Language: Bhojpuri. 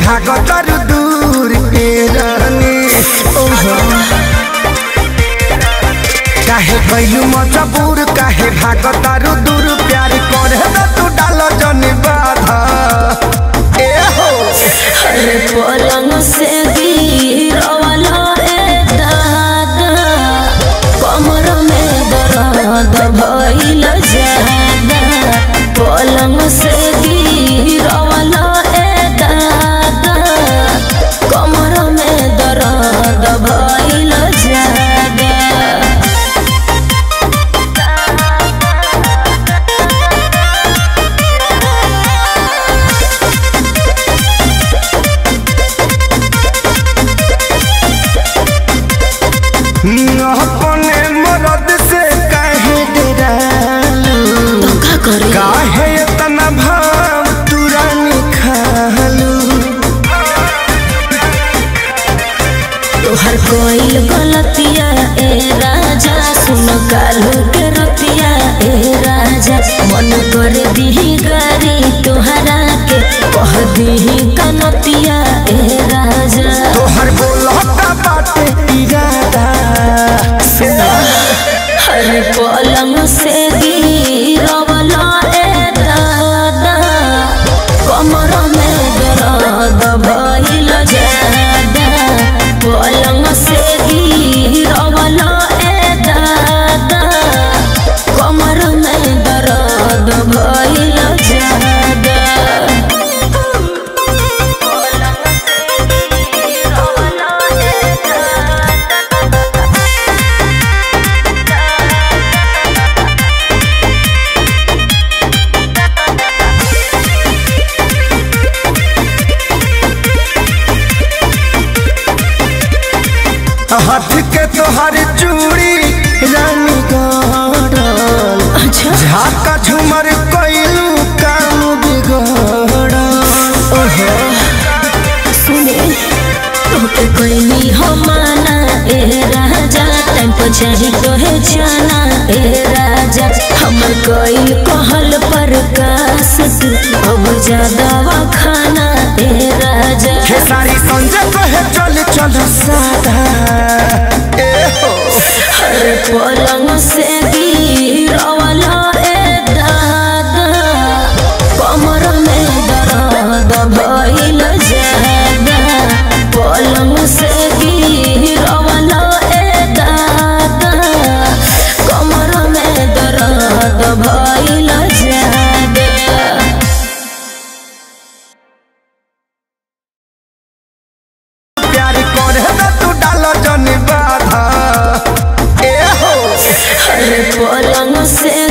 भागो तरु दूर के रानी काहे कैलू मजबूर काहे भागो तरु दूर प्यार करे त तू डालो जनी बाधा ए हो अरे पलंग से गिरवाला ए दादा कमर में दर्द भइल जादा पलंग से गिरवाला ए दादा कमर में दर्द भइल जादा अपने मरद से काहे डरालू का करे काहे इतना भाव तुरानी खालू तोहर कोई गलतिया ए राजा सुन कालू के रतिया ए राजा मन कर दी गारी तोहरा के कह दी कनतिया ए राजा तोहर बोलता बाटे इरादा हर पलंग से गिरवला ए दादा कमर में दर्द भइल जादा पलंग से गिरवला ए दादा कमर में दर्द भइल जादा पलंग से गिरवला ए दादा हाथ के तोहर चूड़ी रानी गड़ल अच्छा झाका झूमर कैलू काम बिगड़ल ओहो सुने तोके कोई हो माना ए राजा टाइम पर चाही तोहे जाना ए राजा हमर कोई कहल पर कास तू अब ज्यादा खाना ए राजा खेसारी संजय कहे चल चल सादा ए हो हर पलंग से गिरवला ए दादा कमर में दर्द भइल जादा पलंग से गिरवला ए दादा कमर में दर्द भइल जादा प्यार करे त तू डालो जनी बाधा ए हो हर पलंग से